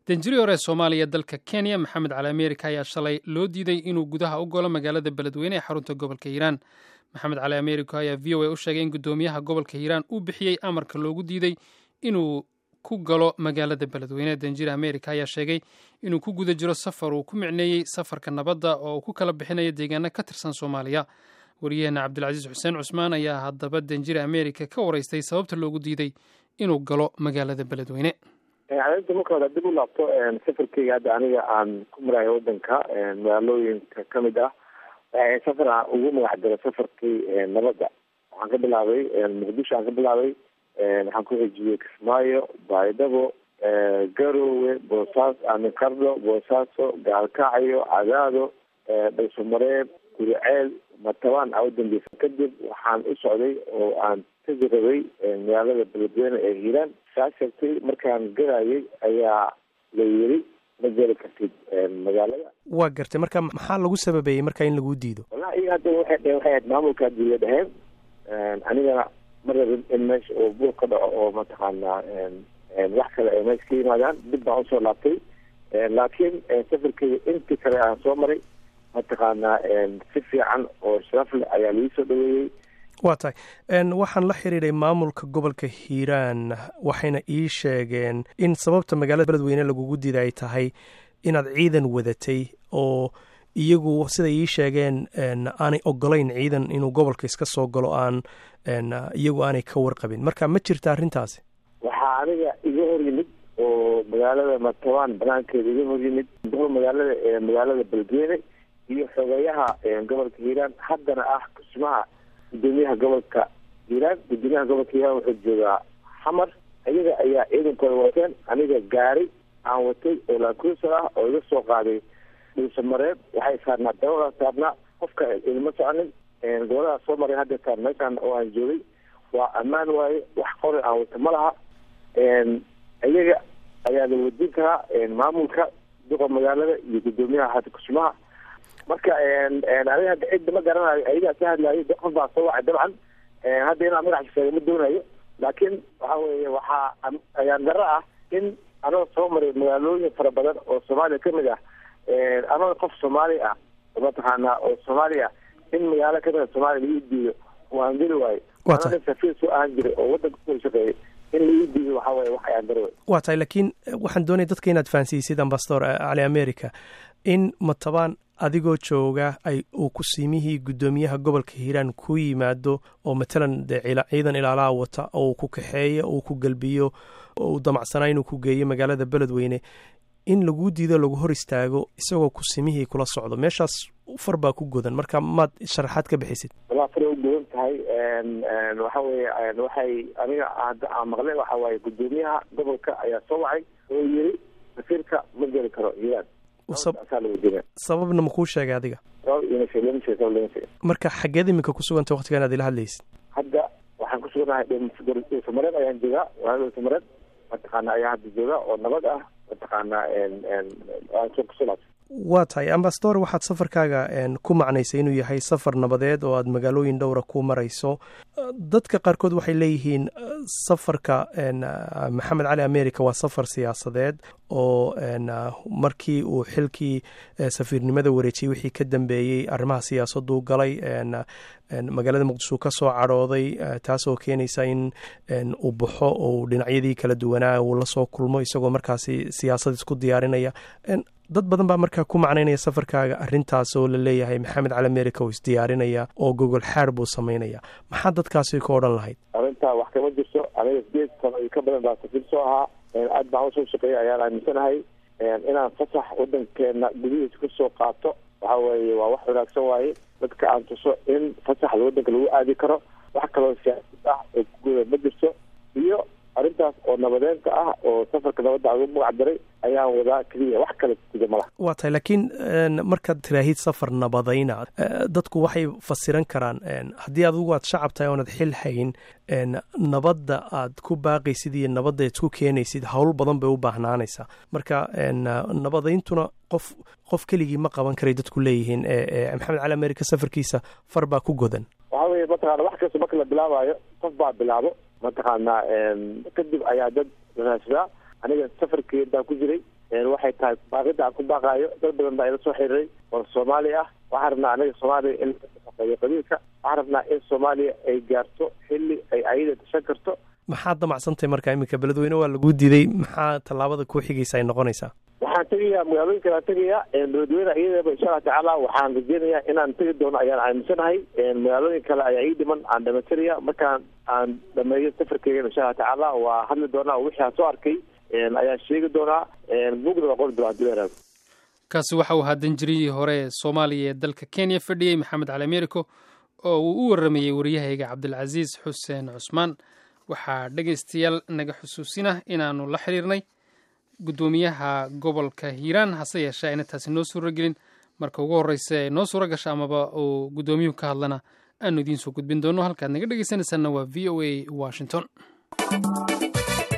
danjiri hore soomaaliya dalka kenya maxamed cali ameerika ayaa shalay loo diiday inuu gudaha u golo magaalada beledweyne ee xarunta gobolka hiiraan maxamed cali ameerika ayaa v o a u sheegay in guddoomiyaha gobolka hiiraan uu bixiyey amarka loogu diiday inuu ku galo magaalada beledweyne danjiri ameerika ayaa sheegay inuu ku guda jiro safar uu ku micneeyey safarka nabadda oo uu ku kala bixinayo deegaano ka tirsan soomaaliya wariyaheena cabdilcasiis xuseen cusmaan ayaa haddaba danjiri ameerika ka waraystay sababta loogu diiday inuu galo magaalada beledweyne arinta marka hore dib u laabto safarkeyga hadda aniga aan ku marayo wadanka magaalooyinka kamid ah safar aan ugu magac daro safarkii nabadda waxaan ka bilaabay muqdisho aan ka bilaabay waxaan ku xijiyey kismaayo baydhabo garowe boosaas amikardho boosaaso gaalkacyo cadaado dhaysomareeb guriceel matabaan aa udambeysa kadib waxaan u socday oo aan tegi rabay magaalada beledweyne ee hiiraan saa sheegtay markaan garayay ayaa la yiri ma geli kartid magaalada waa gartay marka maxaa lagu sababeeyey marka in laguu diido wallahi hadda waxay dheheen waxay ahayd maamulka dawla dheheen anigana ma rabin in meesha oo buur ka dhaco oo mataqaanaa wax kale ay meesha ka yimaadaan dib baan usoo laabtay laakiin safarkeyga intii kale aan soo maray mataqaanaa si fiican oo sharaf leh ayaa laii soo dhaweeyey waa tahay waxaan la xiriiray maamulka gobolka hiiraan waxayna ii sheegeen in sababta magaalada beledweyne lagugu diida ay tahay inaad ciidan wadatay oo iyagu siday ii sheegeen aanay ogolayn ciidan inuu gobolka iska soo galo aan iyagu aanay ka warqabin marka ma jirta arrintaasi waxaa aniga iga hor yimid oo magaalada matabaan banaankeeda iga hor yimid magaalada magaalada beledweyne iyo xogeyaha gobolka hiiraan haddana ah kusmaha gudoomiyaha gobolka hiiraan gudoomiyaha gobolka hiiraan wuxuu joogaa xamar iyaga ayaa ciidankooda wateen aniga gaari aan watay oo laakuusar ah oo iga soo qaaday dhuusamareeb waxay saarnaa dabada saarnaa qofka ilma soconin goboladaa soo maray hadda taan meeshaan oo aan joogay waa ammaan waaye wax qori aan wata ma laha iyaga ayaa la wadin karaa maamulka duqa magaalada iyo gudoomiyaha hada kusmaha marka aniga hadda cidda ma garanayo ayagaa ka hadlaayo qof baa soo wacay dabcan hadda inaan magaxa sheega ma doonayo laakiin waxa weeye waxaa ayaan daro ah in anoo soo maray magaalooyin fara badan oo soomaaliya kamid ah anoo qof soomaali ah mataqaanaa oo soomaali ah in magaalo kamida soomaaliya laii diido waan geli waayo anoo safiir soo ahaan jiray oo wadanka kusoo shaqeeyay in laii diido waxa weye wax ayaan daro waa tahay laakiin waxaan doonaya dadka inaad fahansiisid ambasador cali america in matabaan adigoo jooga ay uu kusiimihii guddoomiyaha gobolka hiiraan ku yimaado oo matalan dee ciidan ilaalaha wata oo uu ku kaxeeyo uu ku gelbiyo oo uu damacsanaa inuu ku geeyo magaalada beledweyne in laguu diido lagu hor istaago isagoo kusimihii kula socdo meeshaas far baa ku godan marka maad sharaxaad ka bixisid walaa faray u godan tahay waxa weye waxay aniga hadda aan maqlay waxa waaye guddoomiyaha gobolka ayaa soo wacay oo yiri wasiirka ma geli karo hiiraan sababna makuu sheegay adiga sabab marka xageed iminka kusuganta waktigan aad ila hadlaysid hadda waxaan kusuganahay dhuusamareed ayaan joogaa waa dhuusamareed mataqaana ayaa hadda jooga oo nabad ah mataqaana kusulaabsa waa tahay ambasador waxaad safarkaaga ku macnaysay inuu yahay safar nabadeed oo aad magaalooyin dhowra ku marayso dadka qaarkood waxay leeyihiin safarka maxamed cali america waa safar siyaasadeed oo markii uu xilkii safiirnimada wareejiyey wixii ka dambeeyey arrimaha siyaasaduu galay magaalada muqdisho ka soo cadhooday taasoo keenaysa in uu baxo oo dhinacyadii kala duwanaa uu lasoo kulmo isagoo markaasi siyaasad isku diyaarinaya dad badan baa markaa ku macnaynaya safarkaaga arrintaas oo la leeyahay maxamed cali america oo isdiyaarinaya oo gogol xaar buu samaynaya maxaa dadkaasi ka odhan lahayd arrintaa wax kama jirto aniga sideed sano iyo ka badan baa safiir soo ahaa aad baan usoo shaqeeyay ayaan aaminsanahay inaan fasax wadankeena gudihiisa kasoo qaato waxa weeye waa wax wanaagsan waaye dadka aan tuso in fasaxda wadanka lagu aadi karo wax kaloo siyaasad ah oo kuguda ma jirto iyo arrintaas oo nabadeenta ah oo safarka nabadda aan ugu magac daray ayaan wadaa keliya wax kale guda malaha waa tahay laakiin markaad tiraahid safar nabadayna dadku waxay fasiran karaan haddii adigu aad shacab tahay oonad xil hayn nabadda aad ku baaqaysid iyo nabadda aad ku keenaysid howl badan bay u baahnaanaysaa marka nabadayntuna qof qof keligii ma qaban karay dadku leeyihiin maxamed cali america safarkiisa far baa ku godan waxa weye mataqana wax kasta marka la bilaabaayo qof baa bilaabo mataqaanaa kadib ayaa dad raasdaa aniga safarkeed baan ku jiray waxay tahay baaqida aan ku baaqaayo dad badan baa ila soo xiriiray oo soomaali ah waxaan rabnaa anaga soomaaliya in shaqeeyo qabiilka waxaan rabnaa in soomaaliya ay gaarto xilli ay ayada gashan karto maxaad damacsantahay marka iminka beledweyne waa laguu diiday maxaa tallaabada kuu xigaysa ay noqonaysaa waxaan tegayaa magaalooyin kale aan tegayaa beledweyne iyadaba insha allah tacaala waxaan rajeynayaa inaan tegi doono ayaan aaminsanahay magaalooyin kale ayaa ii dhiman aan dhamaystiraya markaan aan dhameeyo safarkeygan insha allah tacaala waa hadli doonaa wixii aan soo arkay ayaan sheegi doonaa bugda waa qori doonaa hadii la yaraado kaasi waxa uu ahaa danjirihii hore ee soomaaliya ee dalka kenya fadhiyey maxamed cali americo oo uu u waramayey waryahayga cabdilcasiis xuseen cusmaan waxaa dhegaystayaal naga xusuusina inaanu la xiriirnay guddoomiyaha gobolka hiiraan hase yeeshee ayna taasi noo suuro gelin marka ugu horreysa ee noo suuro gasha amaba uu guddoomiyuhu ka hadlana aanu idiin soo gudbin doono halkaad naga dhegaysanaysaanna waa v o a washington